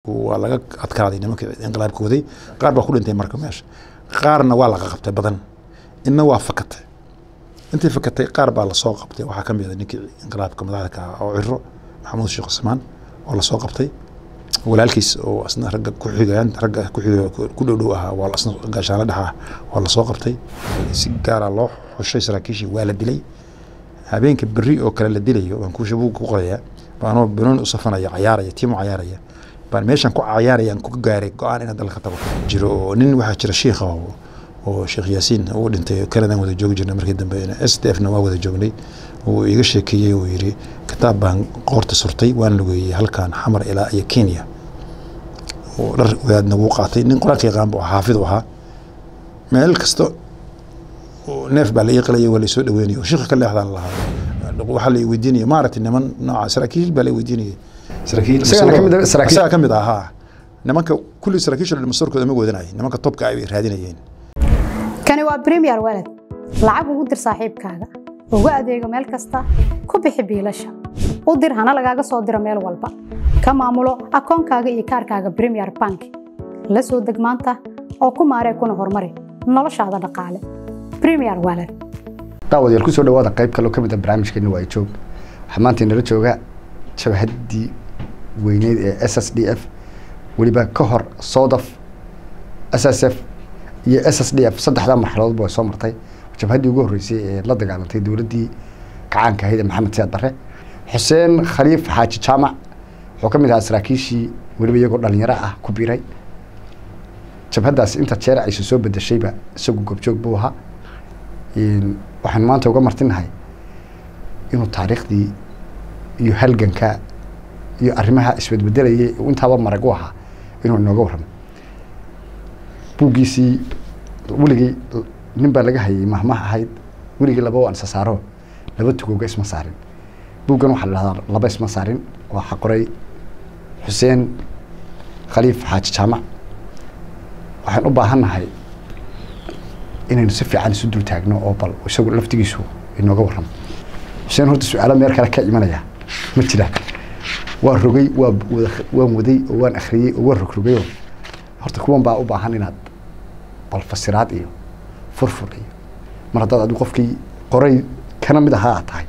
waa laga adkaaday nimanka inqilaabka waday qaar baa ku dhintay marka meesha qaarna waa laga qabtay badan inna waa fakatay intii fakatay qaar baa lasoo qabtay waxaa ka mid a ninkii inqilaabka madaxda ka ah oo ciro maxamuud sheekh cusmaan oo lasoo qabtay walaalkiis oo asna ragga ku xigayaan ragga ku xiga ku dhow dhow ahaa waa asna gaashaanla dhex ah waa lasoo qabtay si gaara loo xushay saraakiishii waa la dilay habeenka berri oo kale la dilayo baan kuusha buug ku qorayaa baanoo banooni u safanaya cayaaraya tiimo cayaaraya baan meeshan ku cayaarayaan ku gaaray go-aan inaan dalka tago jiro oo nin waxaa jira shiikha oo oo sheekh yaasiin uu dhintay kanadan wada joogi jirnay markii dambe s d f na waa wada joognay uu iga sheekeeyey uu yidhi kitaab baan qoorta surtay waan lugeeyey halkan xamar ilaa iyo kenya oo dhar wadaadna wuu qaatay nin qur-aanka yaqaan buu xaafid u ahaa meel kasta neef baa la ii qalaya waa laisoo dhaweynaya oo shiikha ka leexdaan lahaa waxaa la i weydiinaya maaragtay niman nooca saraakiil baa la i weydiinayay saraakiil Isagana ka mid ah- saraakiil- isagaa ka mid ah haa nimanka kulli saraakiisha dhan masoorkooda ma wadanay nimanka topka ay raadinayeen kani waa premier walad lacag ugu dir saaxiibkaaga ugu adeego meel kasta ku bixi biilasha u dir hana lagaaga soo diro meel walba ka maamulo akoonkaaga iyo kaarkaaga premier bank la soo deg maanta oo ku maaree kuna horumari noloshaada dhaqaale premier walad daawadayaal kusoo dhawaada qayb kaloo ka mid a barnaamijkeena waa joog waxaa maanta inala jooga jabhaddii weyneyd ee s s d f weliba ka hor sodaf s s f iyo s s d f saddexdaa marxaladoodba way soo martay jabhaddii ugu horreysay ee la dagaalantay dowladdii gacaanka ahayd ee maxamed siyaad barre xuseen khaliif xaaji jaamac wuxuu ka mid ahaa saraakiishii weliba iyagoo dhalinyaro ah ku biiray jabhaddaas inta jeer aysa soo bedeshayba isagu goobjoog buu ahaa Een, waxaan maanta uga martinahay inuu taariikhdii iyo halganka iyo arrimaha isbedbedelayay uu intaaba marag u ahaa inuu inooga warramo buuggiisii weligii nin baa laga hayay mahmah ahayd weligii laba waan isa saaro laba tugooga isma saarin buuggan waxaa la dhahdaa laba isma saarin waxaa qoray xuseen khaliif xaaji jaamac waxaan u baahannahay inaynu si fiican isu dul taagno oo bal isagu laftigiisu inooga warramo xuseen horta su-aalo meel kale ka imanaya ma jiraan waa rogay waa wada waan waday oo waan akhriyey oo waan rogrogayoo horta kuwan baa u baahan inaad bal fasiraad iyo furfur iyo mar haddaad adigu qofkii qoray kana mid ahaa aad tahay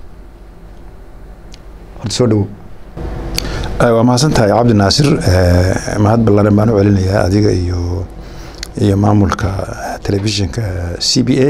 horta soo dhawow waa mahadsan tahay cabdi naasir Eh, mahad ballaaran baan u celinayaa adiga iyo iyo maamulka telefishinka c b a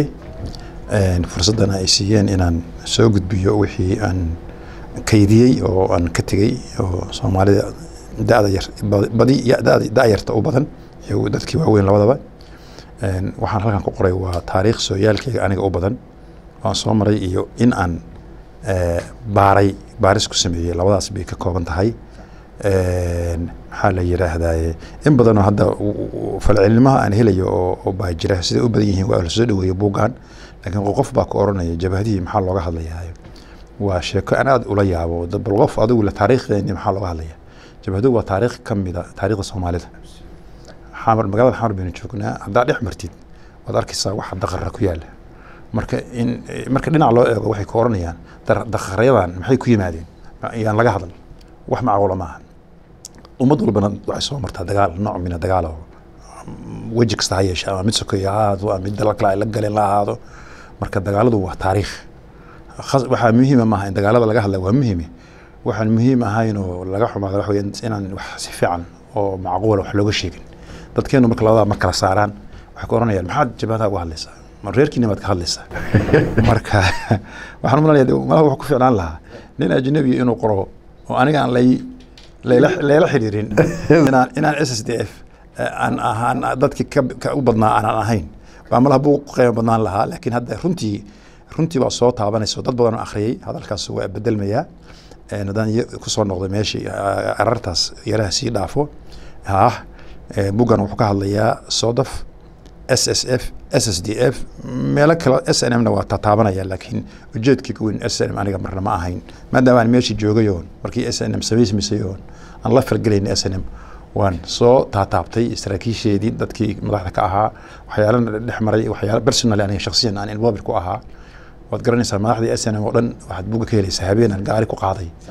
fursaddan ay siiyeen inaan soo gudbiyo wixii aan kaydiyey oo aan ka tegey oo soomaalida da-da yar ba- badi ya- da- da-yarta u badan iyo dadkii waaweyn labadaba Een, waxaan halkan ku qoray waa taariikh sooyaalkeyga aniga u badan waan soo maray iyo in aan eh, baaray baaris ku sameeyey labadaas bay ka kooban tahay Een, maxaa la yidhaahdaye in badanoo hadda u- u- falcelinimaha aan helayo oo oo baa jira siday u badan yihiin waa la soo dhaweeyo buuggan laakiin qof baa ka oranaya jabhadihii maxaa looga hadlayaa waa sheeko aan aad ula yaabo dad- bal qof adigu le taariikhdeeni maxaa looga hadlaya jabhaduhu waa taariikh ka mida taariikhda soomaalida xamar magaalada xamar baynu joognaa haddaa dhex martid waad arkaysaa waxa daqara ku yaala marka in marka dhinac loo eego waxay ka oranayaan dar- daqarayadan maxay ku yimaadeen yaan laga hadal wax macquula maaha ummad walbana waxay soo martaa dagaal nooc mina dagaal oo weji kasta ha yeeshe ama mid sokeeye ha ahaado ama mid dalal kale ay la galeen la ahaado marka dagaaladu waa taariikh khas- waxaa muhiima maaha in dagaalada laga hadla waa muhiime waxaan muhiim ahayn oo laga xumaado waxa weeye inaan wax si fiican oo macquula wax looga sheegin dadkeenu marka labadaa ma kala saaraan waxay ku oranayaan maxaad jabhadaha uga hadlaysaa ma reerkiina baad ka hadlaysaa marka waxaan u malanaya malaha wuxuu ku ficnaan lahaa nin ajnabi inuu qoro oo aniga aan lay layla layla xiriirin inaan inaan s s d f aan ahaan dadkii ka ka u badnaa aanan ahayn baa malaha buu ku qiimo badnaan lahaa laakiin hadda runtii runtii baa soo taabanaysa dad badan oo akhriyey hadalkaas waa bedelmayaa Een, haddaan ya- kusoo noqday meeshii a- arartaas yaraha sii dhaafo ah eh, buggan wuxuu ka hadlayaa sodaf s s f s s d f meelo kale s n m na waa tataabanaya laakiin ujeedkii ka weyn s n m aniga marna ma ahayn maadaama aan meeshii joogay oon markii s n m samaysmisay oon aan la falgelayn s n m waan soo taataabtay saraakiisheedii dadkii madaxda ka ahaa waxyaala dhex maray waxyaala personal aniga shakhsiyan aan involved ku ahaa waad garanaysaa madaxdii s n m oo dhan waxaad buga ka helaysaa habeenan gaari ku qaaday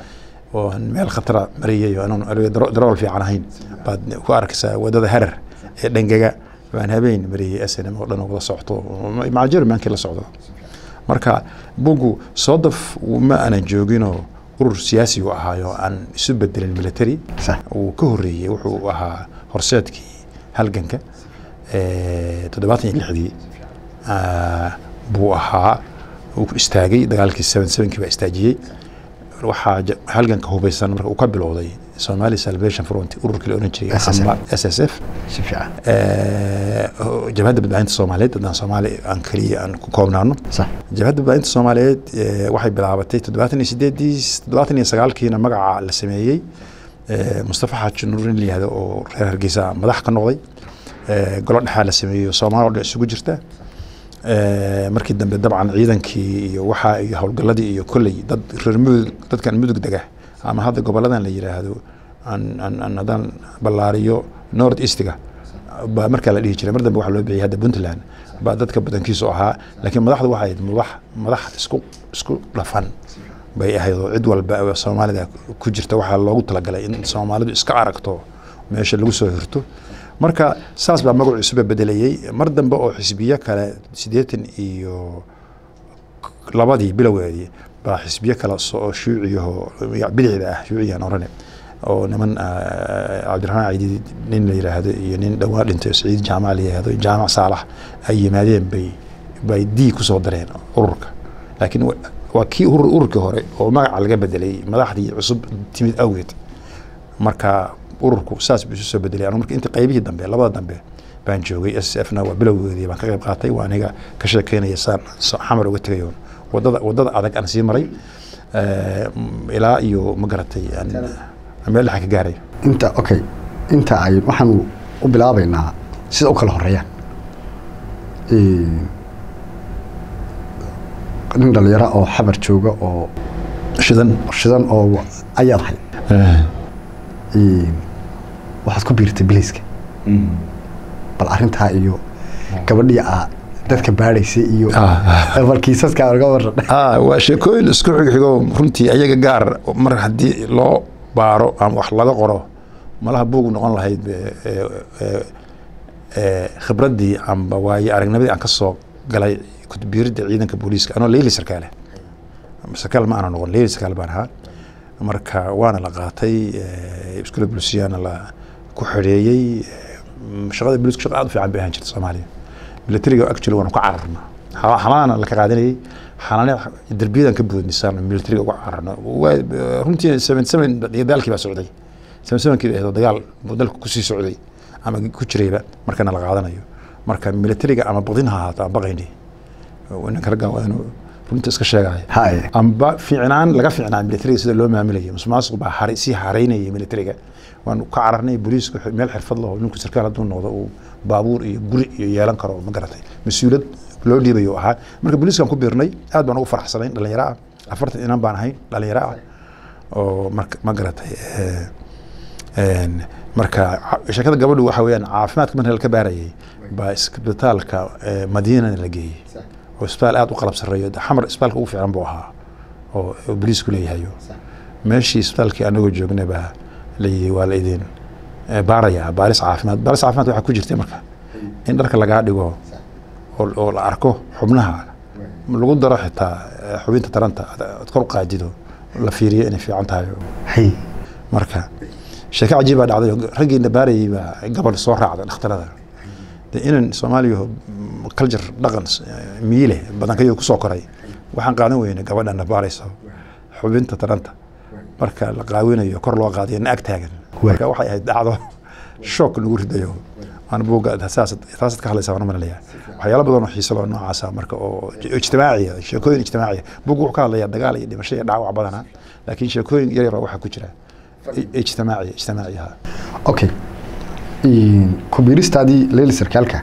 oo aan meel khatara mariyay oo aanan aniga daro- darawal fiican ahayn baad ku arkaysaa wadada harar ee dhangaga baan habeen mariyay snm oo dhan oo wada socto maca jermankii la socdo marka bugu soodaf ma aanan jooginoo urur siyaasi uu ahaayo aan isu bedelin military sax uu ka horeeyey wuxuu ahaa horseedkii halganka eh, toddobaatan iyo lixdii ah, buu ahaa uu ku istaagay dagaalkii seven sevenkii baa istaajiyey waxaa ja- halganka hubeysan marka uu ka bilowday somali salvation front ururkii la oran jiray SSF. amba s s f si fiican eh, jabhadda badbaadinta soomaaliyeed haddaan soomaali aan keliya aan ku koobnaano sax jabhadda badbaadinta soomaaliyeed eh, waxay bilaabatay toddobaatan iyo sideedii toddobaatan iyo sagaalkiina magaca la sameeyey eh, mustafa xaaji nuurin la yihahdo oo reer hargeysa madax ka noqday eh, golo dhexaa la sameeyey oo soomaali oo dhan isugu jirta Eh, markii dambe dabcan ciidankii iyo waxaa iyo howlgaladii iyo kolley dad reer mudug dadkan mudug dega ama hadda goboladan la yiraahdo aan aan aan haddaan ballaariyo north eastiga baa markaa la dhihi jiray mar dambe waxaa loo bixiyay hadda puntland baa dadka badankiisu ahaa laakiin madaxdu waxay ahayd madax madax isku isku dhafan bay ahayd oo cid walba oo soomaalida ku jirta waxaa loogu talagalay in soomaalidu iska aragto meesha lagu soo hirto marka saas baa magacu isuba bedelayey mar dambe oo xisbiyo kale siddeetan iyo labadii bilowgeedii baa xisbiyo kale soo shuuciyaho bidixda ah shuuciyan orane oo niman ah, cabdiraxmaan ciidi nin la yiraahdo iyo nin dhowaan dhintay saciid jaamac la yiraahdo jaamac saalax ay yimaadeen bay bay dii kusoo dareen ururka laakiin wa- waa kii urur ururkii hore oo magaca laga bedelay madaxdii cusub timid awgeed marka ururku saas buu isu soo bedelay anu marka inta qaybihii dambe labada dambe baan joogay s f na waa bilowgeedii baan ka qayb qaatay waa aniga ka sheekeynaya saan so- xamar uga tegayo wadada wadada adag aan sii maray eh, m- ilaa iyo ma garatay aan- aan meel dhexa ka gaaray inta okay inta ay waxaan u bilaabaynaa sida u kala horeeyaan Een, nin dhalinyaro oo xabar jooga oo shidan shidan oo ayaad ahayd Een, waxaad ku biirtay biliiska bal arrintaa iyo gabadhii aa dadka baadhaysay iyo Ah. bal kiisaskaa laga waran ah waa sheekooyin isku xigxigo runtii ayaga gaar mar haddii loo baaro ama wax laga qoro malaha buug noqon lahayd be- ee- ee- ee, khibraddii amba waaye aragnimadii aan ka soo galay kutbiiridda ciidanka booliiska anoo leyli sarkaale sarkaal ma aana noqon leyli sarkaal baan ahaa marka waana la qaatay eh, iskula bulsiyaana la ku xidheeyey eh, shaqada booliiska shaqa aad u fiican bay ahaan jirta soomaaliya militariga actually waanu ka cararna Ha- xamaana la ka qaadanayay xanaane derbiyadan ka boodnisaan militariga uga cararno Waa- runtii seven seven dagaalkii baa socday seven sevenkii bay ahayd dagaal buu dalka kusii socday ama ku jirayba markana la qaadanayo marka militariga ama badin ha ahaato aan baqayni ninka ragga waa inuu runta iska sheegaya haye amba fiicnaan laga fiicnaa militariga sida loo maamulayay musuqmaasuq baa haray sii haraynayay militariga waanu ka cararnay booliisku meel xirfad laho ninku sarkaal hadduu noqdo uu baabuur iyo guri iyo yeelan karo ma garatay mas-uuliyad loo dhiibayo ahaa marka booliiskan ku biirnay aad baan ugu faraxsanayn dhalinyaro ah afartan inan baan ahayn dhalinyaro ah oo marka ma garatay eh, een, marka ca- sheekada gabadhu waxa weeyaan caafimaadka marka la ka baarayay baa isbitaalka eh, madiinana la geeyey oo isbitaal aad u qalab sarreeyo xamar isbitaalka ugu fiican buu ahaa oo oo booliisku leeyahayo meeshii isbitaalkii anagoo joognay baa layidhi waa la idin eh, baarayaa baaris caafimaad baaris caafimaad waxaa ku jirtay marka in dharka lagaa dhigo oo oo la arko xubnaha lagu daro xitaa eh, xubinta taranta aad aad kor u qaadido la fiiriyo inay fiican tahay hay marka sheeko cajiib baa dhacday oo raggiina baarayay baa gabadh soo raacday dhakhtarada de inan soomaaliya culture dhaqan eh, miile badankayo kusoo koray waxaan qaadan weyne gabadhana baarayso xubinta taranta marka la qaawinayo kor loo qaadayo na ag taagan marka waxay ahayd dhacdo shock nagu ridayo aan buugga saas taasaad ka hadlaysaa waan malalaya waxyaalo badan oo xiiso loo noocaasa marka oo ijtimaaciya sheekooyin ijtimaaciya buugga wuxuu ka hadlayaa dagaal iyo dhimasho iyo dhaawac badana laakiin sheekooyin yar yar oo waxaa ku jira i- ijtimaaciya ijtimaaciya okay kubiiristaadii leyli sarkaalka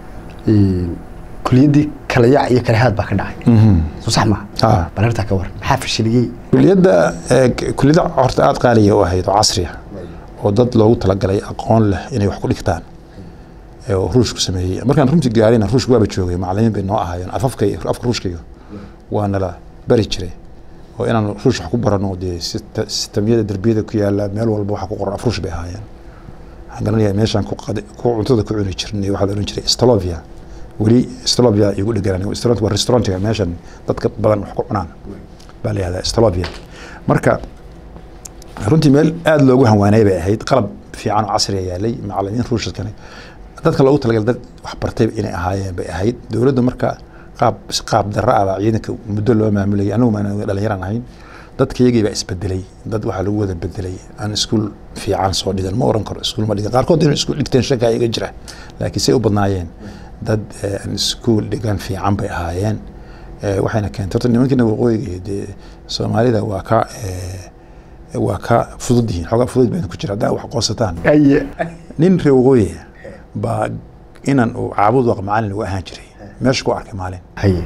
kuliyaddii kala yaac iyo kala haad baa ka dhacay soo sax maha Ah. bal arrintaa ka waran maxaa fashiliyey kuliyadda eh, k- kuliyadda horta aada qaaliya u ahayd oo casriya oo dad loogu talagalay aqoon leh inay wax ku dhigtaan ee oo ruushku sameeyey markaan runtii gaarina ruushku waaba joogay macallimiin bay noo ahaayeen afafka iyo- afka ruushkaiyo waa nala bari jiray oo inaan ruush wax ku barano dee sista- sistamyada derbiyada ku yaala meel walba waxa ku qoran afruush bay ahaayeen waxaan garanayaa meeshaan ku qadi- ku cuntada ku cuni jirnay waxaa la ohan jiray stolovia weli stolovia igu dheganaan restaurant waa restaurantiga meeshan dadka badan wax ku cunaan baa la yihahdaa stolovia marka runtii meel aada loogu hanwaanay bay ahayd qalab fiican oo casriya yaalay macalimiin ruushadkani dadka loogu talagalay dad wax bartay inay ahaayeen bay ahayd dowladda marka qaab qaab darra ah baa ciidanka muddo loo maamulayay anagu maan dhalinyaraan ahayn dadkayagii baa isbedelay dad waxaa lagu wada bedelay aan iskuul fiican soo dhigan ma oran karo iskuul ma dhigan qaarkood inay iskuul dhigteen shaka iga jira laakiin say u badnaayeen dad eh, aan iskuul dhigan fiican bay ahaayeen Eh, waxayna keentay horta nimankiina waqooyiga iyo dee soomaalida waa ka eh, waa ka fudud yihiin xoogaa fudud bayna ku jira haddaa wax qoonsataan aye nin reer waqooyi ah baa inan uu caabud waq macalin lagu ahaan jiray meesha ku arkay maalin haye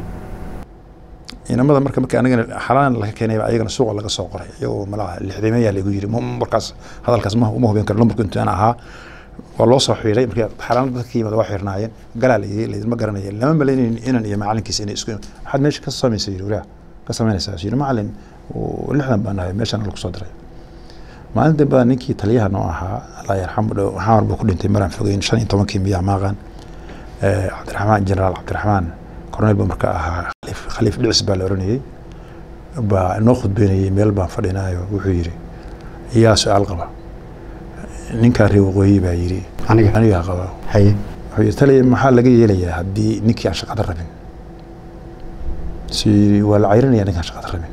inamada marka marka anigana xalaan laga keenay ayagana suuqa laga soo qoray iyagoo malaha lixdameeyaa lagu yiri ma- markaas hadalkaas ma uma hubin karo lambarku intaan ahaa waa loo soo xiiray marka xalaan dadka yimid waa xirnaayeen galaa layidhi laydinma garanaya lama malaynayn inan iyo macalinkiisa inay isku waxaad meesha ka samaysay yiri walaah ka samaynaysaa yiri macalin oo lixdan baan nahay meeshaan lagu soo diray maalin dambe baa ninkii taliyaha noo ahaa allah yarxamu dhow xamar buu ku dhintay maraan fogeyn shan iyo tobankii miyaa maaqan cabdiraxmaan jenaraal cabdiraxmaan korneel buu marka ahaa khaliif khaliif dhicis baa la oranayey baa inoo khudbeynayay meel baan fadhinaayo wuxuu yidhi yaa su-aal qaba ninkaa reer waqooyi baa yidhi aniga anigaa qaba haye wuxuu yidhi taliya maxaa laga yeelayaa haddii ninkii aan shaqada rabin su yidhi waa la cayrinaya ninkaan shaqada rabin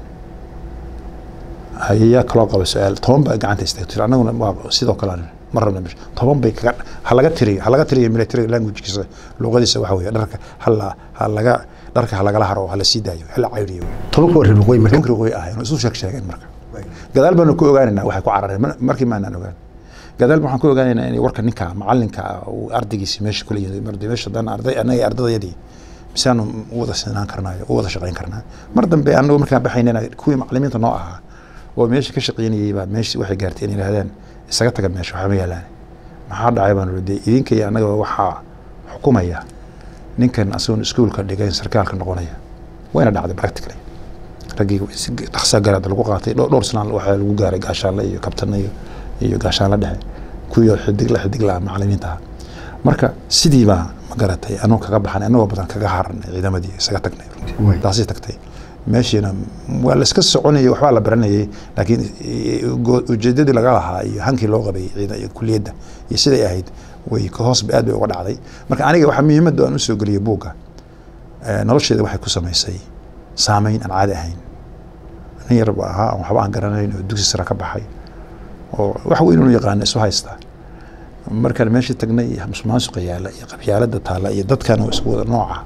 haye yaa kaloo qaba su-aal toban baa gacanta istaagto annaguna waa sidoo kale aan ma rabna meesha toban bay kaga ha laga tiriyo ha laga tiriyo military languagekiisa luqadiisa waxa weeye dharka hala ha laga dharka ha lagala haro ha la sii daayo ha la cayriyo tobanka waa reer waqooyi marka ninkii waqooyi ahayn oo isu sheeg sheegeen marka gadaal baanu ku ogaanaynaa waxay ku carareen mar- markii maanaan ogaan gadaal waxaan ku ogaanaynaa inay warka ninka macalinka ah uu ardaygiisi meesha kula yimid marde meesha haddaan arday annaga ardadayadii misaanu u wada sinaan karnaayo u wada shaqayn karnaa mar dambe anagu markaan baxaynana kuwii macalimiinta noo ahaa oo meesha ka shaqaynayay baa meesha waxay gaartay inay yidhahdeen isaga taga meesha waxba ma yaalaan maxaa dhacay baan uri dee idinka iyo annaga waxaa xukumaya ninkan asagoon iskuulka dhigayn sarkaalka noqonaya wayna dhacday practically raggii si dhaqsa garaad lagu qaatay dhowr dhowr sanaan waxaa lagu gaaray gaashaanle iyo kabtanna iyo iyo gaashaanle dhexe kuwii xidig la xidig la macalimiinta ah marka sidii baa ma garatay anuu kaga baxan anagoo badan kaga haranay ciidamadii isaga tagnay Way. taasay tagtay meeshiina waa la iska soconayay waxbaa la baranayay laakiin i- go- ujeedadii laga lahaa iyo hankii loo qabay ciida- iyo kuliyadda iyo siday ahayd way ka hoos aad bay uga dhacday marka aniga waxaa muhiimadda aan usoo geliyay buugga eh, nolosheeda waxay ku samaysay saameyn aan caadi ahayn nin yar baa ahaa waxba aan garanayn oo dugsi sare ka baxay oo wax weyn unu yaqaana isu haysta markaan meeshii tagnay musuqmaasuqa yaala iyo qabyaalada taala iyo dadkan oo isku wada nooca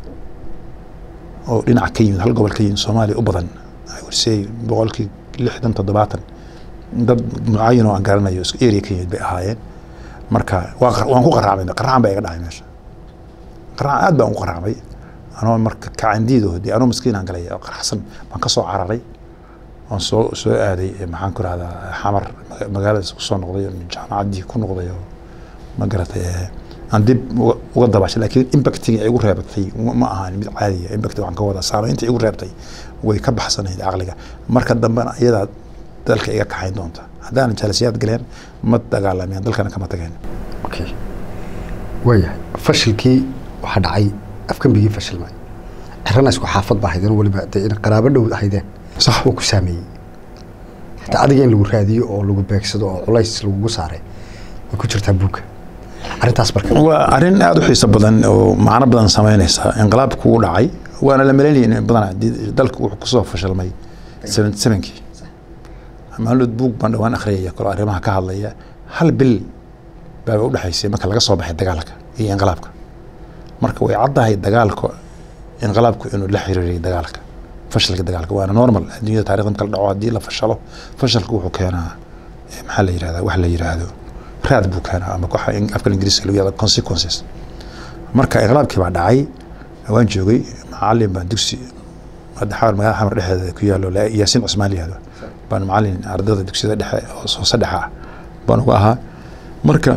oo dhinac ka yimid hal gobol ka yimid soomaaliya u badan I would say boqolkii lixdan toddobaatan dad mucayan oo aan garanayo isku area ka yimid bay ahaayeen marka waa qar- waan ku qaraacmay qaracaan baa iga dhacay meesha qaracaan aad baan u qaraacmay anoo marka kacandiido dee anoo maskiin aan galay oo qaraxsan baan ka soo cararay waan soo soo aaday eh, maxaan ku rahdaa xamar maga- magaaladaas ku soo noqday oo jaamacaddii ku noqday oo ma garatay eh, aan dib uga- uga dabashay laakiin impactiga igu reebtay ma ma ahaan mid caadiya impact waxaan ka wadaa saameynta igu reebtay way ka baxsanayd caqliga marka dambena iyadaa dalka iga kaxayn doonta haddaanan jaalisiyaad galeen ma dagaalameen dalkana kama tageen okay waayahay fashilkii waxaa dhacay afkambigii fashilmay cirana isku xaafad baa haydeen weliba dee in qaraabo dhow haydeen sax oo ku saameeyey hataa adiga in lagu raadiyo oo lagu beegsado oo culays lagugu saaray way ku jirtaa buugga arrintaas marka waa arrin aada u xiiso badan oo macno badan sameynaysa inqilaabku u dhacay waana la malaynayay in badanaa di- dalku wuxuu kusoo fashilmay seventy sevenkii maalmood buug baan dhawaan akhriyaya kalo arrimaha ka hadlaya hal bil baaba u dhexaysay marka laga soo baxay dagaalka iyo inqilaabka marka way caddahay dagaalka inqilaabku inuu la xiriiriyay dagaalka fashilka dagaalka waana normal adduunyada taarikhda marka la dhaco haddii la fashalo fashalku wuxuu keenaa eh, maxaa la yirahdaa wax la yiraahdo raad buu keenaa ama waxa in- afka ingiriiska lagu yahdo consequences marka inqilaabkii baa dhacay waan joogay macalin baan dugsi hadda xamar magaalada xamar dhexdeeda ku yaallo la- yaasiin cusmaan la yihahdo baan macalin ardayda dugsiyada dhexe oo soo saddexa ah baan uga ahaa marka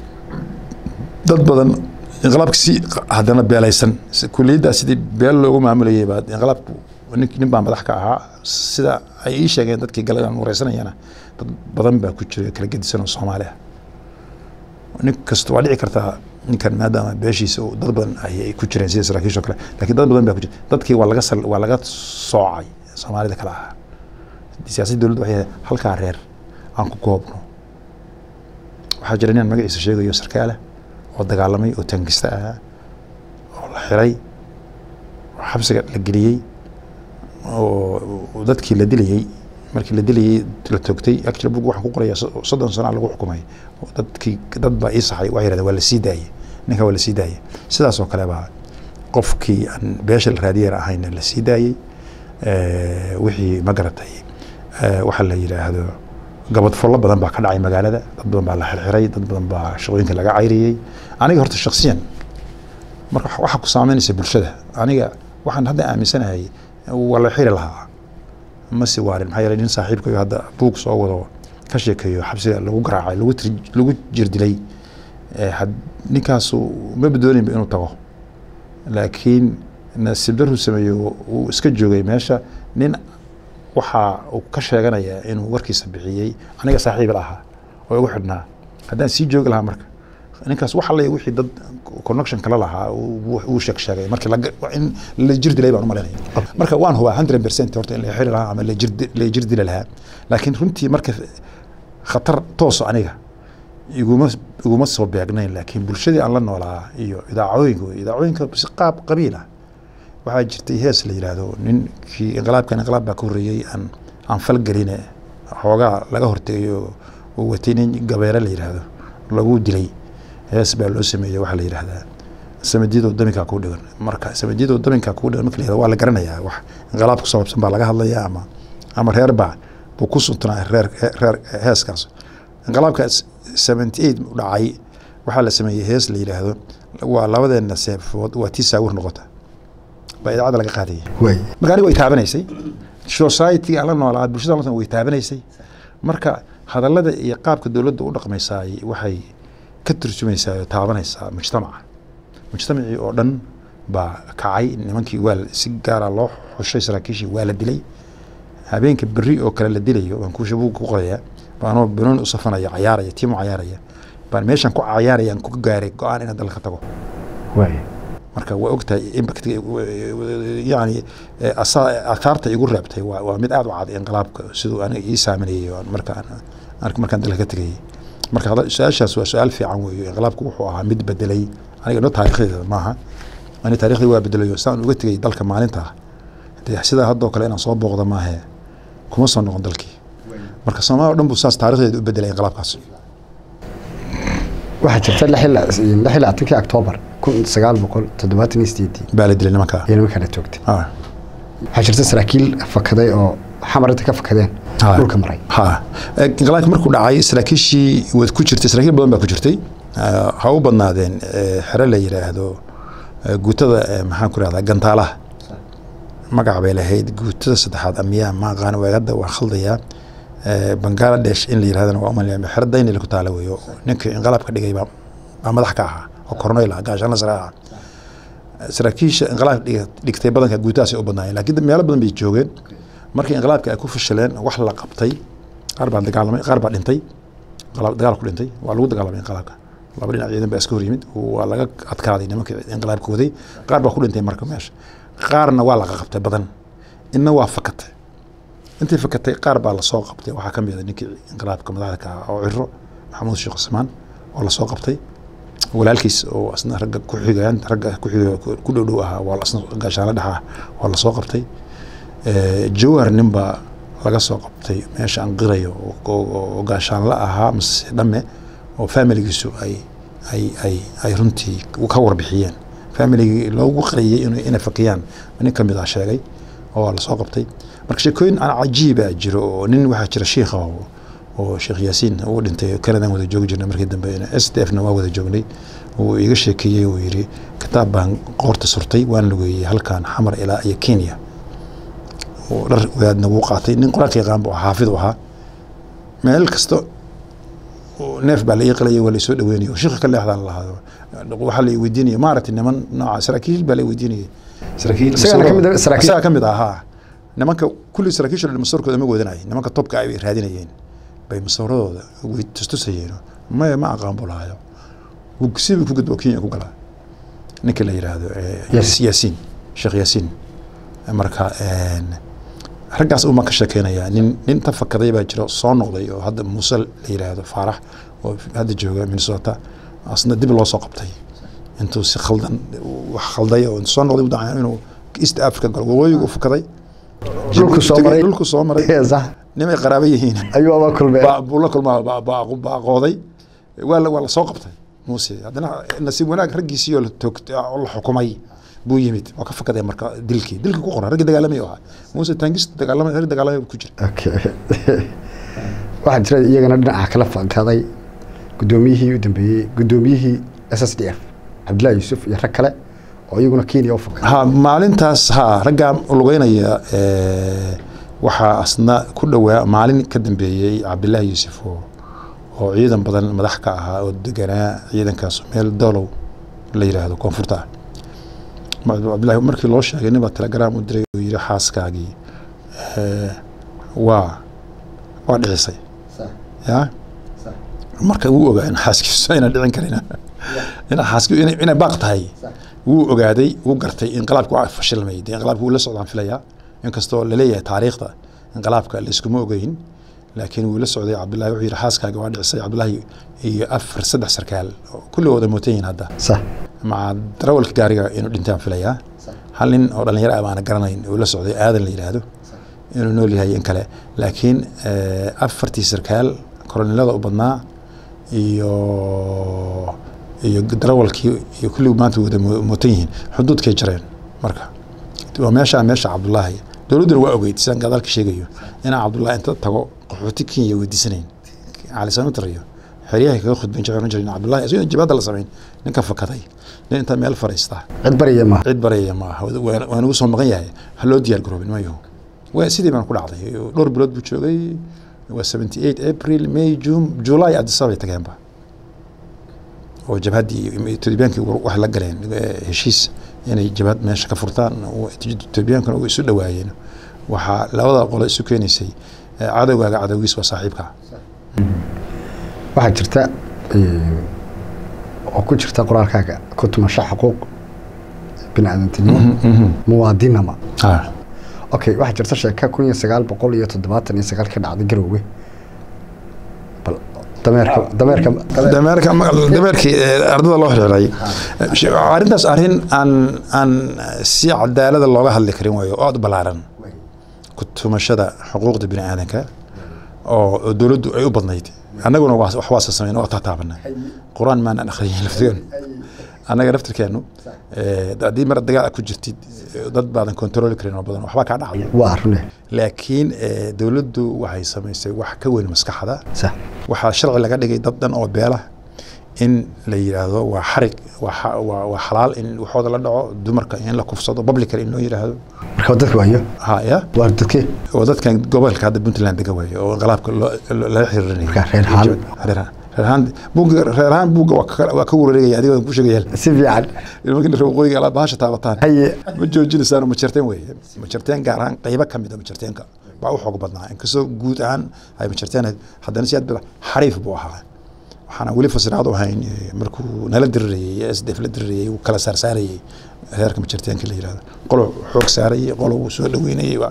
dad badan inqilaabka si haddana beelaysan si- kuliyaddaa sidii beel loogu maamulayay baa inqilaabku nin nin baa madax ka ahaa sida ay ii sheegeen dadkii galadan wareysanayana dad badan baa ku jira kala gedisan oo soomaali ah nin kasta waa dhici kartaa ninkan maadaama beeshiisa uu dad badan ay ay ku jireen sida saraakiisha oo kale laakiin dad badan baa ku jira dadkii waa laga sal waa laga soocay soomaalida kale ahaa siyaasadda dowladda waxay ahayd halkaa reer aan ku koobno waxaa jira nin magaciisa sheegayo sarkaala oo dagaalamay oo tangista ahaa oo la xiray oo xabsiga la geliyey oo dadkii la dilayey markii la dilayey la toogtay actually bug waxaan ku qoraya soddon sano lagu xukumay dadkii dad baa ii saxay waxay yidhahdeen waa la sii daayey ninka waa la sii daayey sidaas oo kale baa qofkii aan beesha la raadiyeer ahayna la sii daayey wixii ma garatay waxaa la yidhaahdo gabadfollo badan baa ka dhacay magaalada dad badan baa la xirxiray dad badan baa shaqooyinka laga cayriyey aniga horta shaksiyan marka waxaa ku saameynaysa bulshada aniga waxaan hadda aaminsanahay waa la xiri lahaa ma si waarin maxaa yeelay nin saaxiibkayo hadda buug soo wado ka sheekeeyo xabsiga lagu garaacay lagu tir lagu jirdilay ninkaasu ma badooninba inuu tago laakiin nasiib daruu sameeyo uu iska joogay meesha nin waxa uu ka sheeganaya inuu warkiisa bixiyey aniga saaxiib la ahaa oo igu xidhnaa haddaan sii joogi lahaa marka ninkaas wax alle wixii dad connection kala lahaa uu sheeg sheegay markii in la jir dilay baan u malaynaya marka waan hubaa hundred percent horta in la xiri lahaa ama la jir dili lahaa laakiin runtii marka khatar tooso aniga iguma iguma soo beegnayn laakiin bulshadii aan la noolaa iyo idaacooyinka idaacooyinka si qaab qabiil ah waxaa jirtay hees la yidhaahdo ninkii inqilaabkan inqilaab baa ka horreeyey aan aan falgeline xoogaa laga hortegayo uu watay nin gabeere la yidhaahdo lagu dilay hees baa loo sameeyey waxaa la yidhaahdaa samadiyadoo daminkaa kuu dhigan marka samadiyadoo daminkaa kuu dhigan marka la yihahdo waa la garanayaa wax inqilaab ku saabsan baa laga hadlayaa ama ama reer baa buu ku suntanaa reer reer heeskaas inqilaabkaas seventy eight dhacay waxaa la sameeyey hees la yidhaahdo waa labadeena seefood waa tii saawir noqota baa idaacadda laga qaadayay marka aniga way taabanaysay society aan la noolaa bulshada la way taabanaysay marka hadallada iyo qaabka dowladda u dhaqmaysaay waxay ka turjumaysaa oo taabanaysaa mujtamaca mujtamacii oo dhan baa kacay nimankii waa si gaara loo xushay saraakiishii waa la dilay habeenka berri oo kale la dilayo baan kuusha buug ku qorayaa baanoo banooni u safanaya cayaaraya tiimo cayaaraya baan meeshan ku cayaarayaan ku gaaray go-aan inaan dalka tago marka waa ogtahay impact yani aathaarta igu reebtay waa waa mid aada u cad inqilaabka siduu aniga ii saameynayay markaan markaan dalka ka tegayay marka su-aashaas waa su-aal fiican weeyo inqilaabku wuxuu ahaa mid bedelay aniga no taarikhdeeda maaha ani taarikhdii waa bedelayo saan uga tegay dalka maalinta dee sidaa haddoo kale inaan soo booqda maahe kuma soo noqon dalkii marka soomaaliya o dhan buu saas taarikhdeeda u bedelay inqilaabkaas waxaa jirta lix iyo labaatankii octoobar kun sagaal boqol toddobaatan iyo sideedii baa la dilay nimankaa iyo nimankaa la toogtay waxaa jirta saraakiil fakaday oo xamar inta ka fakadeen dhulka maray ha inqilaabka markuu dhacay saraakiishii waad ku jirtay saraakiil badan baa ku jirtay ha u badnaadeen xere la yidhaahdo guutada maxaan ku rahdaa gantaalaha magac bay lahayd guutada saddexaad amiyaa ma aqaan hadda waa khaldayaa bangaladesh in la yirahdana waa umalaya xero daynil ku taala weeyo ninkii inqilaabka dhigay baa baa madax ka ahaa oo korneyl ah gaashaan sare ah saraakiisha inqilaab dhigtay badanka guutahaas ay u badnaayeen laakiin meelo badan bay joogeen markii inqilaabka ay ku fashaleen wax la qabtay qaar baa dagaalamay qaar baa dhintay dagaal ku dhintay waa lagu dagaalamay inqilaabka laba dhinac ciidan baa iska hor yimid waa laga adkaaday nimankii inqilaabka waday qaar baa ku dhintay marka meesha qaarna waa laga qabtay badan inna waa fakatay intii fakatay qaar baa lasoo qabtay waxaa ka mid a ninkii inqilaabka madaxda ka ah oo ciro maxamuud sheekh cusmaan oo lasoo qabtay walaalkiis oo asna ragga ku xigayaan ragga ku xiga ku dhow dhow ahaa waa asna gaashaanla dhex ah waa lasoo qabtay jawhar nin baa laga soo qabtay meesha aan qirayo oo gaashaanla ahaa mase dhamme oo familigiisu ay ay ay ay runtii ka warbixiyeen familigii loogu qariyey inay fakiyaan nin ka mid ah sheegay oo lasoo qabtay marka sheekooyin aan cajiiba jiro oo nin waxaa jira shiikha oo sheekh yaasiin uu dhintay kanadan wada joogi jirnay markii dambe s d f na waa wada joognay uu iga sheekeeyey uu yidhi kitaab baan qoorta surtay waan lugeeyey halkan xamar ilaa iyo kenya dhar wadaadna wuu qaatay nin qur-aanka yaqaan buu xaafid u ahaa meel kasta neef baa la ii qalaya waa laysoo dhaweynaya shiikha ka leexdaa lahaado waxaa la weydiinaya maaragtay niman nooca saraakiil baa la weydiinayay saraakiil isagaa ka mid ahaa nimanka kulli saraakiisha masawarkooda ma wadanay nimanka topka ay raadinayeen bay masawaradooda way tustusayeen maya ma aqaan buu lahayo sidii ku gudbo kenya ku galaa ninka la yidhaahdo yaasiin sheekh yaasiin marka raggaas uma ka sheekeynayaa nin nin ta fakaday baa jiro soo noqday oo hadda muuse la yidhaahdo faarax oo hadda jooga minnesota asna dib loo soo qabtay intuu si khaldan wax khalday oo soo noqday u dacay inuu east africa galo waqooyiga u fakaday dhulku soo maray dhulku soo maray sax nimay qaraabo yihiin ayuu aba kulmeen baa buu la kulmaa baaqooday waa la waa la soo qabtay muuse haddana nasiib wanaag raggiisii oo la toogtay oo la xukumay buu yimid waa ka fakaday marka dilkii dilkii ku qoran raggii dagaalamay ahaa muuse taangista dagaalamay rag dagaalamay ku jira okay waxaa jira iyagana dhinaca kala fakaday guddoomiyihii u dambeeyey guddoomiyihii s s d f cabdillahi yuusuf iyo rag kale oo iyaguna kenya u fakaday ha maalintaas ha raggaa lugeynaya waxaa asna ku dhowaa maalin ka dambeeyey cabdillaahi yuusuf oo oo ciidan badan madax ka ahaa oo deganaa ciidankaas meel dolow la yidhaahdo koonfurta ah cabdillahi markii loo sheegay nin baa telegram u diray oo yidhi xaaskaagii waa waa dhicisay ya marka wuu ogaa in xaaskiisu ayna dhicin karin in xaaski inay baaq tahay wuu ogaaday wuu gartay inqilaabka waa fashilmay dee inqilaabka wuu la socdaan filayaa inkastoo laleeyahay taariikhda inqilaabka layskuma ogeyn laakiin wuu la socday cabdullahi wuxuu yidhi xaaskaaga waa dhicisay cabdullahi iyo afar saddex sarkaal kulligooda mootan yihin hadda sax maca darawalka gaariga inuu dhintaan filayaa hal nin oo dhalinyaro ah baana garanayn uu la socday aadan la yidhaahdo inuu nool yahay in kale laakiin afartii sarkaal koronilada u badnaa iyo iyo darawalkii iyo kulligu maanta wada mootan yihiin xuduudkay jareen marka waa meesha meesha cabdullaahi dowladduna waa ogeyd sidaan gadaalka sheegayo inaan cabdullaahi inta tago qaxooti kenya weydiisanayn cali samatar iyo xeryahay kaga khudbayn jiray oran jiray cabdullaahi isagoo jibaadda la samayn ninka fakaday nin inta meel fariista cid barya ma cid baraya maaha waa nagu soo maqan yahay ha loo diyaar garoobin mayo waa sidii baan ku dhacday dhowr bilood buu joogay waa seventy eight april may june july adisabay tageenba oo jabhaddii etoobiyaankii wax la galeen heshiis inay jabhad meesha ka furtaan etoobiyaankana u isu dhawaayeen waxaa labada qolo isu keenaysay cadowgaaga cadowgiis waa saaxiibka waxaa jirta oo ku jirta qoraalkaaga ku tumasho xuquuq bini-aadantinimo muwaadinama okay waxaa jirta sheeka kun iyo sagaal boqol iyo toddobaatan iyo sagaal ka dhacday garoowe bal dameerka dameerka dameerka dameerkii ardada loo xiriiray arrintaas arrin aan aan si cadaalada looga hadli karin waayo oo aada u ballaaran ku tumashada xuquuqda bini aadanka oo dowladdu ay u badnayd annaguna wax waasa samayn waa taataabana qur-aan maanaan akhriyin laftigeenu annaga laftirkeenu haddii mar dagaal ku jirtid dad baadan kontrooli karin oo badan waxbaa kaa dhacaya waa rune laakiin dowladdu waxay samaysay wax ka weyn maskaxda sax waxaa sharci laga dhigay dad dhan oo beela in la yidhaahdo waa xarig waa xalaal in waxooda la dhaco dumarka in la kufsado publican in loo yidhaahdo marka dadka waayo ha ya waa dadkee oo dadkan gobolka hadda puntland dega waayo oo inqilaabka lala xiriirinayo Marka reer ahaan. reerhaan buugga reerhaan buugga waa ka- waa ka wareegaya adiga ku sheegaya si fiican markii reer waqooyiga alaad bahasha taabataan haye ma joojinaysaan ma jarteen weeye ma jarteen gaar ahaan qaybo ka mid a ma jarteenka baa u xoog badnaa inkastoo guud ahaan ay ma jarteen haddana si aad bada xariif buu ahaa waxaana weli fasiraad u ahayn eh, markuu nala dirirayey s d f la dirirayey uu kala saarsaarayey heerka ma jarteenka la yihahdo qolo xoog saarayey qolo uu soo dhaweynayey waa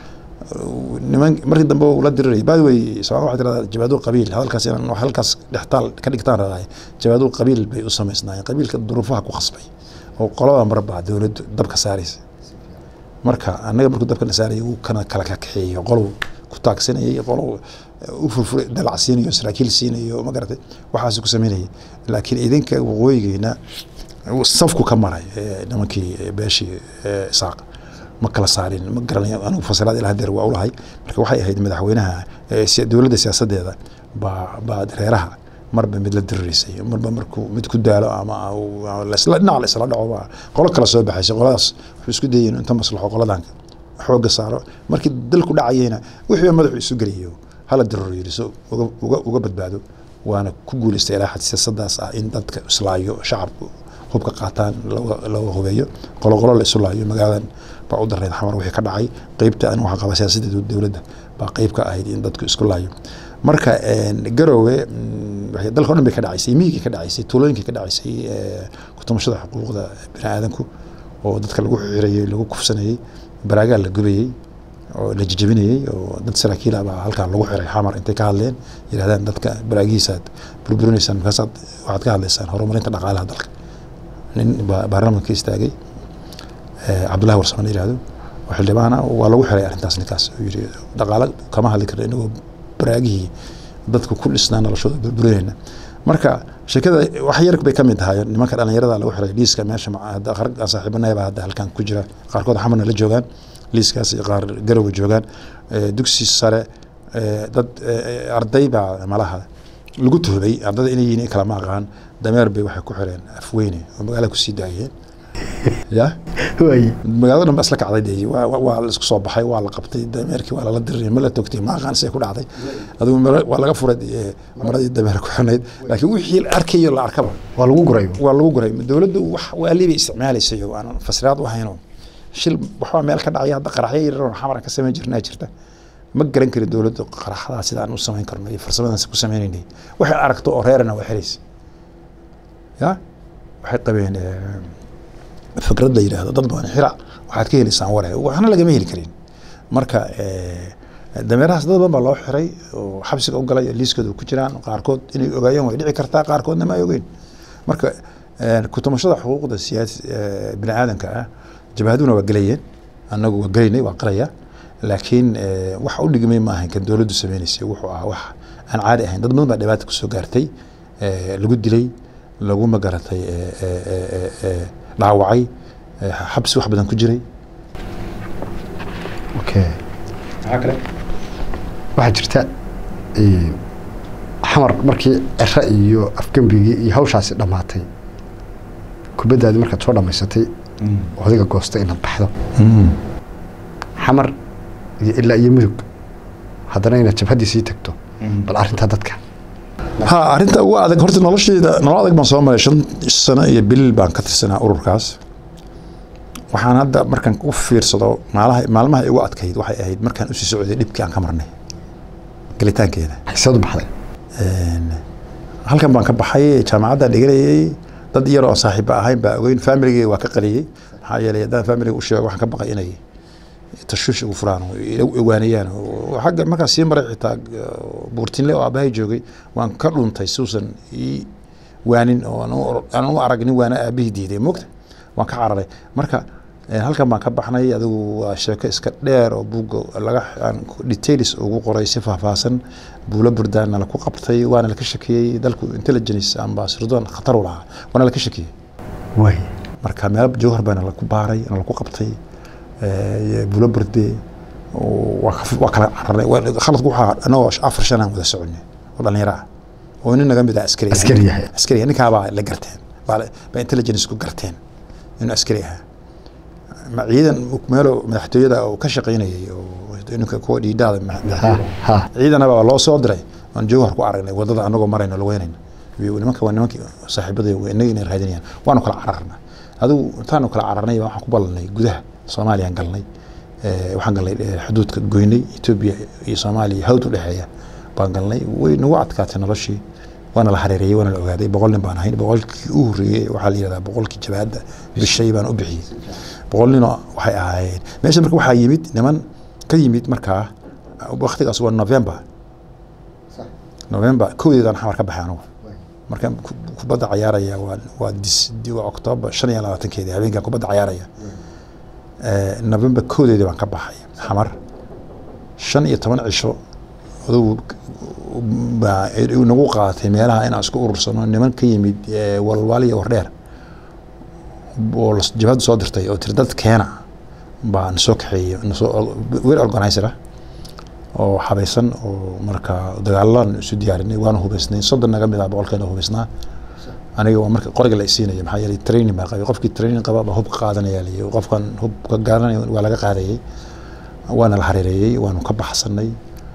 niman markii dambe uu la dirirayay by the way somaali waxay tirahdaa jabaadu qabiil hadalkaas inaan wax halkaas dhextaal ka dhigtaan radahay jabaadu qabiil bay u samaysnaayeen qabiilka duruufaha ku khasbay oo qolada marba dowladdu dabka saaraysa marka annaga markuu dabka na saarayay wuu kana kala kakaxeeyey qolow ku taagsanayay qolow u furfuray dalac siinayo saraakiil siinayo ma garatay waxaas ku samaynayay laakiin idinka waqooyigeena safku ka maray eh, nimankii eh, beeshii eh, isaaq ma kala saarin ma garanayo anigu fasiraad ilaa hadeer waa ulahay marka waxay ahayd madaxweynaha eh, si- dowladda siyaasadeeda baa baa reeraha marba mid la diriraysay marba markuu mid ku daalo ama uu- ama lasla dhinac la isla dhaco baa qolo kala soo baxaysay qoladaas wuxuu isku dayeen inta maslaxo qoladan xooga saaro markii dalku dhacayeyna wixii madaxu isu geliyo hala diriro yidhi so uga, uga, uga badbaado waana ku guuleystay ilaa xad siyaasadaas ah in dadka islaayo shacabku hubka qaataan laga hubeeyo qoloqolo la isu laayo magaaladan baa u dareyd xamar wixii ka dhacay qeybta an waxaa qaba siyaasadda dowladda baa qeyb ka ahayd in dadku isku laayo marka garoowe dalka o dhan bay ka dhacaysay miyigii ka dhacaysay tuulooyinkii ka dhacaysay kutumashada xuquuqda bini aadanku oo dadka lagu xirayey lagu kufsanayey baraagaa la gubayey oo la jijabinayey oo dad saraakiil ah baa halkaa lagu xiray xamar intay ka hadleen yidhahdaan dadka baraagihiisaad burburinaysaan markaasaad waxaad ka hadlaysaan horumarinta dhaqaalaha dalka nin baarlamanka istaagay cabdullahi warsame la yihahdo oo xildhibaana waa lagu xiray arrintaas ninkaas uu yidhi dhaqaalo kama hadli karno inagoo baraagihii dadku ku dhisnaa noloshooda burburinayna marka sheekada wax yar bay ka mid tahay nimanka dhalinyarada lagu xiray liiska meesha rag aan saaxiibanaya baa hadda halkan ku jira qaarkood xamarna la joogaan liiskaas qaar garowa joogaan dugsi sare dad arday baa malaha lagu tuhmay ardada inay yihiin kalama aqaan dameer bay waxay ku xireen afweyne oo magaala kusii daayeen ya magaalada dhan ba isla kacday de waa la isku soo baxay waa la qabtay dameerkii waa lala diray ma la togtay ma aqaan see ku dhacday adigu waa laga furay maradii dameer ku xirnayd laakiin wixii la arkayo la arkaba waa lagu guray waa lagu guray dowladdu wax waali bay isticmaalaysay oo aan fasiraad u hayno shil waxbaa meel ka dhacaya hadda qaraxyo yaryar xamar ka samayn jirnaa jirta ma garan kari dowladda qaraxdaas sidaan u samayn karno iyo farsamadaas ku sameynaynay waxay aragto oo reerana waa xiraysa ya waxay qabeen fikrad la yidhaahdo dad badan xira waxaad ka helaysaan ware waxna lagama heli karin marka dameerahaas dad badan baa loo xiray oo xabsiga u galay liiskooda ku jiraan qaarkood inay ogaayeen way dhici kartaa qaarkoodna ma ay ogeyn marka kutumashada xuquuqda siyaasi bini aadanka ah jabhaduna waa gelayeen annagu waa gelaynay waa qalaya laakiin wax u dhigmay ma ahayn kan dowladdu sameynaysay wuxuu ahaa wax aan caadi ahayn dad badan baa dhibaata kusoo gaartay lagu dilay lagu magaratay dhaawacay xabsi wax badan ku jiray okay maxaa kale waxaa jirta xamar markii cero iyo afgembigii iyo hawshaasi dhammaatay kubaddaadii markaad soo dhammaysatay odayga goosta inaad baxdo xamar iyo ilaa iyo mudug haddana inaad jabhaddii sii tagto bal arrintaa dadka ha arrinta ugu adag horta noloshayda nolol adag baan soo maray shan sano iyo bil baan ka tirsanaa ururkaas waxaan hadda markaan u fiirsado maalaha maalmaha igu adkayd waxay ahayd markaan usii socday dhibkii aan ka marnay gelitaankeeda xisadu baxday halkan baan ka baxay jaamacaddaan dhiganayay dad yar oo saaxiiba ahayn baa ogeyn familigeyga waa ka qaliyey maxaa yeelay haddaan familiga u sheego waxaan ka baqay inay tashuush ugu furaan oo ogaanayaan xagga markaan sii maray xitaa buurtinle oo aabbahay joogay waan ka dhuntay suusan ii waanin oo aan u arag nin waana aabihii diiday mogta waan ka cararay marka halkan baan ka baxnay adigu waa sheeko iska dheer oo buugga laga aan details ugu qoray si faahfaahsan buulo burdaana laku qabtay waana laka shakiyey dalku intelligence amba sirdoon khatar u lahaa waana laka shakiyey way marka meel jawhar baana laku baaray na laku qabtay buulo burde waa kala cararay khaladku waxaa anagoo afar shan aan wada soconay oo dhalinyaro ah oo nin naga mid ah askari askari yahay askari ninkaabaa la garteen baa intelligence ku garteen inuu askari ahaa ma ciidan meelo madaxtooyada oo ka shaqaynayay oo ninka kuwa dhiidhaada ha ciidanaba loo soo diray aan jawhar ku aragnay wadada anagoo marayno laweynayna nimanka waa nimankii saaxiibada inaga inay raadinayaan waanu kala cararna adigu intaanu kala cararnay waxaan ku ballanay gudaha soomaaliyaan galnay waxaan galnay xuduudka goynay etoobiya iyo soomaaliya hawd u dhexeeya baan galnay way nagu adkaatay noloshii waana la hareereeyey waana la ogaaday boqol nin baan ahayn boqolkii u horreeyey waxaa la yihahdaa boqolkii jabaadda bishay baan u bixiyey boqol ninoo waxay ahaayeen meesha marka waxaa yimid niman ka yimid markaa waktigaas waa november november kowdeedaan xamar ka baxay anugu markaan kubadda cayaaraya waa waa dis waa octoobar shan iyo labaatankeedii habeenkaan kubadda cayaaraya november kowdeedii baan ka baxay xamar shan iyo toban cisho adugu baa nagu qaatay meelaha inaan isku urursano niman ka yimid walwaal iyo wardheer oo jabhadda soo dirtay oo tiri dad keena baa nasoo kaxeeyey nasoo wel organizer ah oo xabaysan oo marka dagaalaan isu diyaarinay waana hubaysnay soddon naga mid ah boqolkeena hubaysnaa aniga waa marka qoriga la isiinaya maxaa yeelay training baa qabay qofkii training qaba baa hubka qaadanaya liyo qofkan hubka garanaya waa laga qaadayay waana la hareereeyey waanu ka baxsanay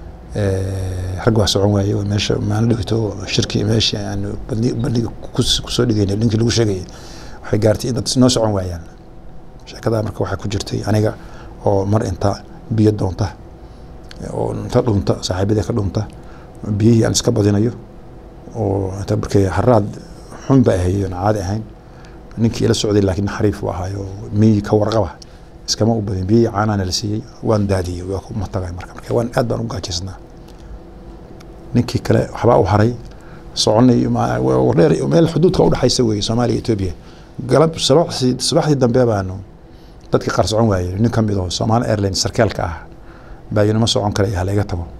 rag waa socon waaye meesha maalin dhigto shirki meeshii aan bandhiga kusoo dhigaynay ninkii lagu sheegayay waxay gaartay in dad noo socon waayaan sheekadaa marka waxaa ku jirtay aniga oo mar inta biyo doonta oo inta dhunta saaxiibadii ka dhunta biyihii aan iska badinayo oo inta markay haraad xun ba ahayd aan caadi ahayn ninkii ila socday laakiin xariif u ahaayo miyi ka warqaba iskama u badin biyihii caanaana la siiyey waan daadiyey waa ku matagay marka marka waan aad baan u gaajaysnaa ninkii kale waxbaa u haray soconay ma- wa- wardheer meel xuduudka udhexaysa weeye soomaaliya iyo etoobiya galab subaxdii subaxdii dambe baanu dadkii qaar socon waayey nin ka mid oo Somali Airlines sarkaalka ah baa yinama socon karaya ha laga tago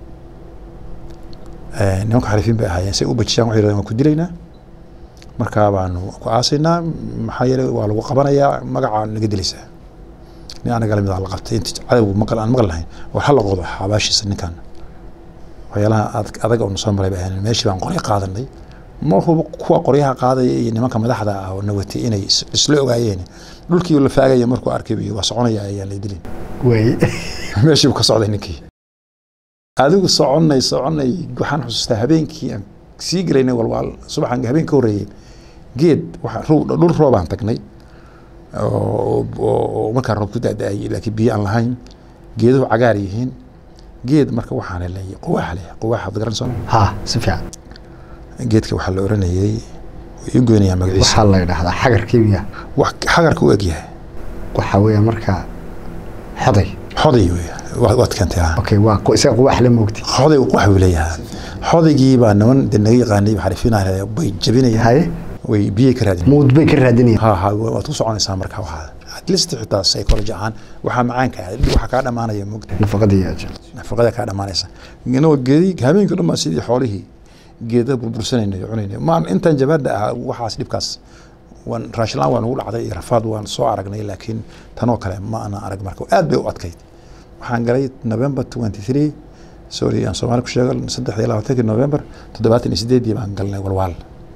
Eh, nimanka xarifiin bay ahaayeen say u bajiyaan waxay yidhahdeen waan ku dilaynaa markaa baanu ku aasaynaa maxaa yeelay waa lagu qabanayaa magacaa naga dilaysaa nin anaga lamid ah la qabtay inti cadowgu maqal aan maqal lahayn war ha la qodo xabaashiisa ninkan waxyaalaha adag adag oo soo maray bay ahayn meeshii baan qoryo qaadanay ma hubo kuwa qoryaha qaadaya iyo nimanka madaxda ah oo nawatay inay is- isla ogaayeen dhulkii la faagaya markuu arkay buu yidhi, waa soconaya ayaan la dilin way meeshii buu ka socday ninkii adigu soconay soconay waxaan xusuustaa habeenkii aan sii gelaynay walwaal subaxan habeen ka horreeyey geed waxa roob dhul roobaan tagnay oo oo- oo markaa roob ku da-da-ayay laakiin biyo aan lahayn geeduhu cagaar yihiin geed marka waxaan helay quwaax leh quwaax ad garan soo ha si fiican geedka waxaa la oranayay ii goynayaa magaciisa waxaa la yidhaahdaa xagar kimiya wax xagarka u egyahay waxaa weeya markaa xoday xoday wey wa- waad keentay ah okay waa qo- isaga quwaax la moogti xoday wax buu leeyahaa xodaygii baa niman de naga yaqaanay xarifinaya bay jabinayaan haye way biyay ka raadinayaan muud bay ka raadinayaan ha ha waad ku soconaysaa marka waxaa at least xitaa psychology ahaan waxaa macaanka ah waxaa kaa dhamaanaya mugda nafaqadii ajal nafaqada kaa dhamaanaysa inagoo geedi habeenkii dhan baa sidii xoolihii geeda burbursanayna iyo cunayna maan intaan jabaada ah waxaas dhibkaas waan raashilaan waan ugu dhacday iyo rafaad waan soo aragnay laakiin tanoo kale ma ana arag marka aad bay u adkayd waxaan galay november 23 sorry aan soomaali ku sheego saddex iyo labaatankii november toddobaatan iyo sideedii baan galnay walwaal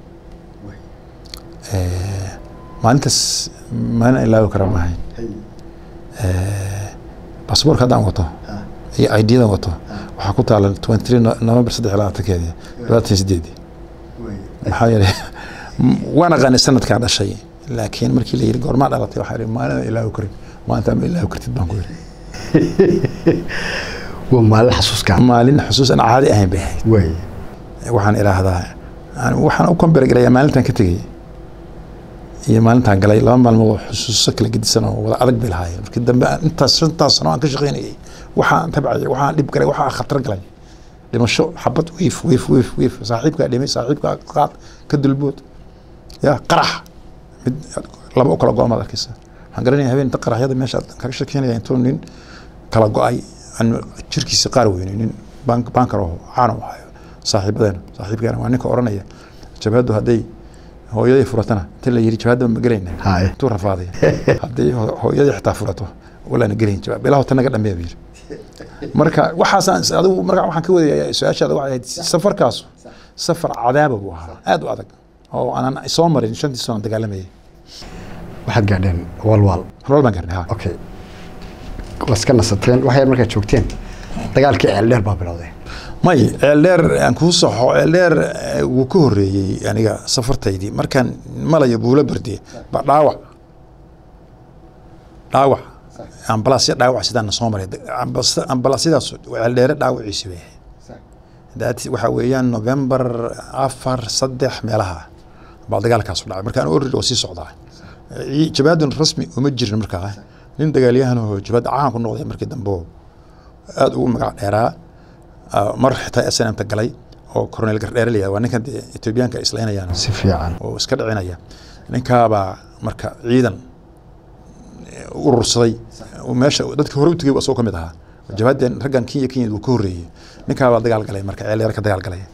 Eh, maalintaas maalin ilaawi kara maahayn baasaboorka haddaan wato iyo idyadan wato waxaa ku taala 23 november saddex iyo labaatankeedii labaatan iyo sideedii maxaa yeelay m- waan aqaanay sanadkaan dhashay laakiin markii la yidhi goormaa dhalatay waxaa yidhi maalin aan ilaawi karin maalintaa ma ilaawi kartid baan ku yidhi waa maalin xasuuskaa maalin xusuus aan caadi ahayn bay ahayd way waxaan idhaahdaa aan- waxaan u komberegarayaa maalintaan ka tegey iyo maalintaan galay laba maalmood oo xusuuso kala gedisan oo wada adag bay lahaayeen markii dambe aan intaas shantaas sano aan ka shaqaynayay waxaan tabcay waxaan dhib galay waxaan khatar galay dhimasho xabad wiif wiif wiif wiif saaxiibkaa dhimay saaxiibkaa qaad ka dulbood ya qarax mid laba u kala go-amaad arkaysa waxaan garanaya habeen inta qaraxyada meesha aan kaga shekeynaya intuu nin kala go-ay aan jirkiisa qaar weynay nin bank bankar oo caan u ahayo saaxiibadeena saaxiibkeena waa ninka oranaya jabhaddu hadday hooyaday furatana inta la yidhi jabhadda ma gelayna haye intuu rafaaday hadday ho- hooyadii xitaa furato walaana gelayn jawaab bilaha ta naga dhameeya buu yidhi marka waxaasaan is- adigu marka waxaan ka wadaya su-aashaada waxay ahayd safarkaasu safar cadaaba buu ahaa aad u adag oo aanan soo marin shantii sano dagaalamayay waxaad gaadheen walwal rol baan garnay ha okay waa iska nasateen waxay markaad joogteen dagaalkii ceeldheer baa bilowday may ceeldheer aan kuu saxo ceeldheer eh, wuu ka horreeyey aniga safartaydii markaan malayo buulo bardiye ba dhaawac dhaawac ambalaasya dhaawac sidaan soo maray Ambas- ambalaasyadaas ceeldheere dhaawaciisi bay ahayd that waxaa weeyaan november afar saddex meelaha baa dagaalkaasu dhacay markaan orrid oo sii socdaa Ci- jabaadun rasmi uma jirin markaa nin dagaalyahan oo jabaad caan ku noqday markii dambe oo aada ugu magac dheeraa Ah, mar xitaa snmta galay oo coronel gardheere la yihahdo waa ninkan dee etoobiyaanka ay islaynayaan si fiican oo iska dhicinaya ninkaabaa marka ciidan eh, urursaday oo meesha dadkii hore u tegay asagoo ka mid ahaa jabhadan raggan kenya kenya wuu ka horreeyey ninkaabaa dagaal galay marka ceelyaar ka dagaal galay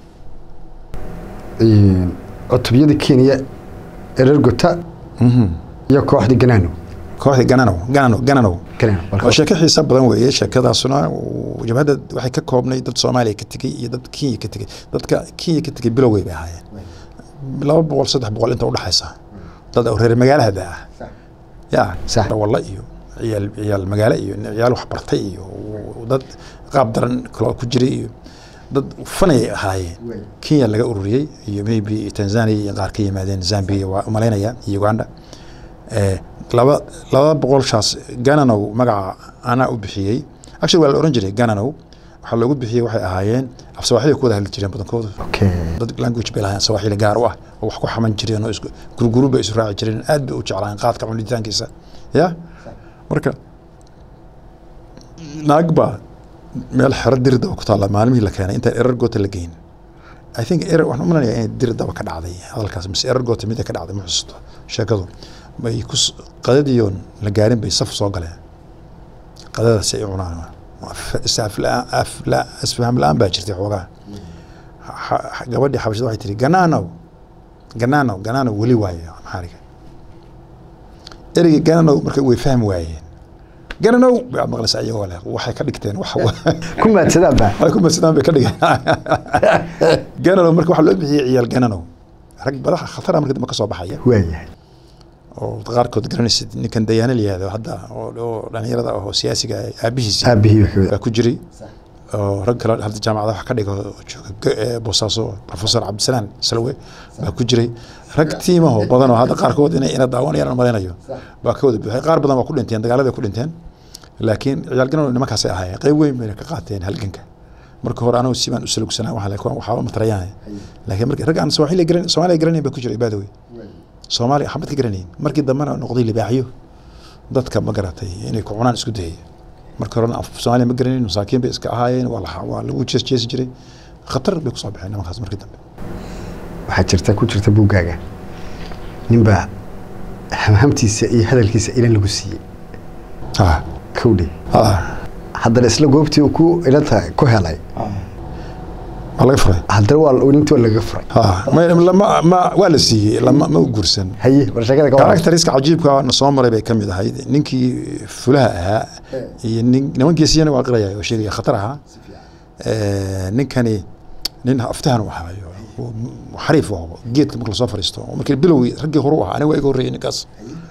cutubiyada kenya erergota iyo kooxdii ganaano kooxdii gananow gananow gananow ganaano balka- waa sheeko xiisa badan weeye sheekadaasuna uu- jabhadda waxay ka koobnay dad soomaaliya ka tegey iyo dad kenya ka tegey dadka kenya ka tegey bilowgay bay ahaayeen laba boqol saddex boqol inta udhexaysa dad oo reer magaalahada ah ya Sax. walla iyo ciyaal ciyaal magaalo iyo ciyaal wax bartay iyo dad qaab daran kaloo ku jiray iyo dad fanay ahaayeen kenya laga ururiyey iyo maybe tanzania iyo qaar ka yimaadeen zambia waa umalaynaya iyo uganda Eh, laba laba boqolshaas gananow magaca anaa u bixiyey actually waa la oran jiray gananow waxaa loogu bixiyey waxay ahaayeen af sawaaxili ku wada hadli jireen badankoodu okay dad language bay lahayn sawaaxili gaar u ah oo wax ku xaman jireen oo isku gurguru bay isu raaci jireen aad bay u jeclaayeen qaadka cunitaankiisa ya marka naag baa meel xero diridaba ku taalla maalmihii la keenay intaan erar goota la geyn i think erar waxaan umaleynaya inay diridaba ka dhacday hadalkaas mise erar goota mida ka dhacday ma xusuusto sheekadu bay ku s- qadadiyoon la gaarin bay saf soo galeen qadadaasi ay cunaan isaf la- af- la- isfaham la-aan baa jirtay xoogaa Ha- ha- gabadhii xabashada waxay tiri ganaanow ganaanow ganaanow weli waaye maxaariga ereygii ganaanow marka way fahmi waayeen gananow baad maqlaysaa iyagoo leh waxay ka dhigteen wax ku maadsadaan baa ay ku madsadaan bay ka dhigeen gananow marka waxaa loo bixiyey ciyaal gananow rag badaha khatara marka dambe ka soo baxaya waayahay oo qaarkood garanaysid ninkan dayaana la yihahdo hadda oo oo dhalinyarada ah oo siyaasiga ah, aabihiisi aabihii wuxuu baa ku jiray oo rag kale hadda jaamacada wax ka dhiga oo jooga G- ee boosaaso professor cabdisalaan salwe baa ku jiray rag tiimaho badan oo hadda qaarkood inay ina daawanayaan aan malaynayo baa ka wada buuxay qaar badan waa ku dhinteen dagaaladay ku dhinteen laakiin ciyaal ganan nimankaasay ahaayeen qayb weyn bayna ka qaateen halganka marka hore anagu si baan u salugsanaa waxaa laakiin waxaaba matarayaan laakiin markii rag aan soomaaliya garan soomaaliya garanayn baa ku jiray baadawey soomaaliya xabad ka garanayn markii dambena noqday libaaxyo dadka ma garatay inay ku cunaan isku dayay marka horena af soomaaliya ma garanayn masaakiin bay iska ahaayeen waa la waa lagu jees jeesi jiray khatar bay kusoo baxeen nimankaas markii dambe waxaa jirta ku jirta buuggaaga ninbaa hamhamtiisa iyo hadalkiisa ilan lagu siiyey ah kowdhe ah haddana isla goobtii uu ku ilanta ku helay waa laga furay haddana waa intii waa lagaga furay ah ma lama ma waa la siiyey lama ma u guursan haye war sheekada ka waran karakteriska cajiibka na soo maray bay ka mid ahayd ninkii fulaha ahaa iyo nin nimankiisiyana waa qiraya oo sheegaya khatar ahaa Eh, ninkani nin aftahan u ahaayo oo xariif u aho geedka marka lasoo fariisto oo markii bilowgii raggii hore u ahaa aniga waa iga horreeyay ninkaas